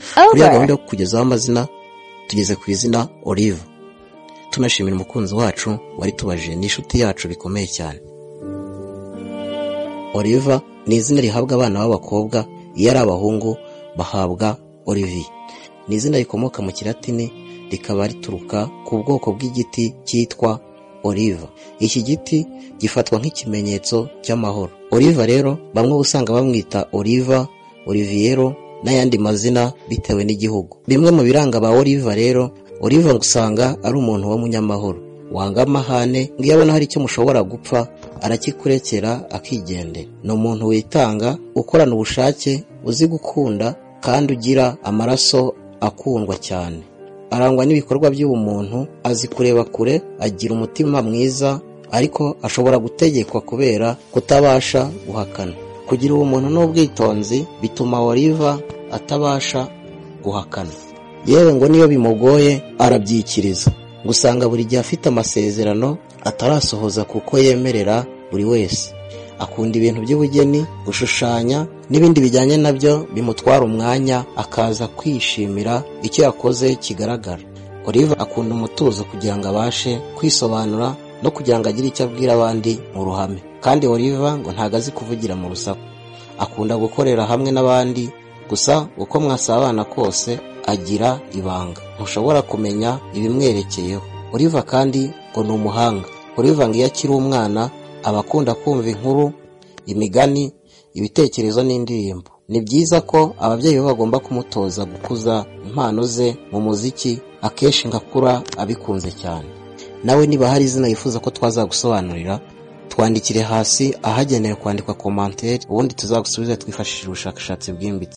Over. muri ya gahunda yo kugezaho amazina tugeze ku izina olive tunashimira umukunzi wacu wari tubaje n'inshuti yacu bikomeye cyane oliva ni izina rihabwa abana b'abakobwa iyo ari abahungu bahabwa olivier ni izina rikomoka mu kilatini rikaba rituruka ku bwoko bw'igiti cyitwa oliva iki giti gifatwa nk'ikimenyetso cy'amahoro oliva rero bamwe usanga bamwita oliva oliviero n'ayandi mazina bitewe n'igihugu bimwe mu biranga ba oliva rero oliva usanga ari umuntu w'umunyamahoro wanga amahane ngo iyo abona hari icyo mushobora gupfa arakikurekera akigendera ni umuntu witanga ukorana ubushake uzi gukunda kandi ugira amaraso akundwa cyane arangwa n'ibikorwa by'ubumuntu azi kureba kure agira umutima mwiza ariko ashobora gutegekwa kubera kutabasha guhakana kugira ubumuntu n'ubwitonzi bituma oliva atabasha guhakana yewe ngo niyo bimugoye arabyikiriza gusanga buri gihe afite amasezerano atarasohoza kuko yemerera buri wese akunda ibintu by'ubugeni gushushanya n'ibindi bijyanye nabyo bimutwara umwanya akaza kwishimira icyo yakoze kigaragara olive akunda umutuzo kugira ngo abashe kwisobanura no kugira ngo agire icyo abwira abandi mu ruhame kandi olive ngo ntago azi kuvugira mu rusaku akunda gukorera hamwe n'abandi gusa uko mwasabana kose agira ibanga ntushobora kumenya ibimwerekeyeho olive kandi ngo ni umuhanga olive ngo iyo akiri umwana aba akunda kumva inkuru imigani ibitekerezo n'indirimbo ni byiza ko ababyeyi be bagomba kumutoza gukuza impano ze mu muziki akenshi ngakura abikunze cyane nawe niba hari izina yifuza ko twazagusobanurira twandikire hasi ahagenewe kwandikwa komantere ubundi tuzagusubize twifashishije ubushakashatsi bwimbitse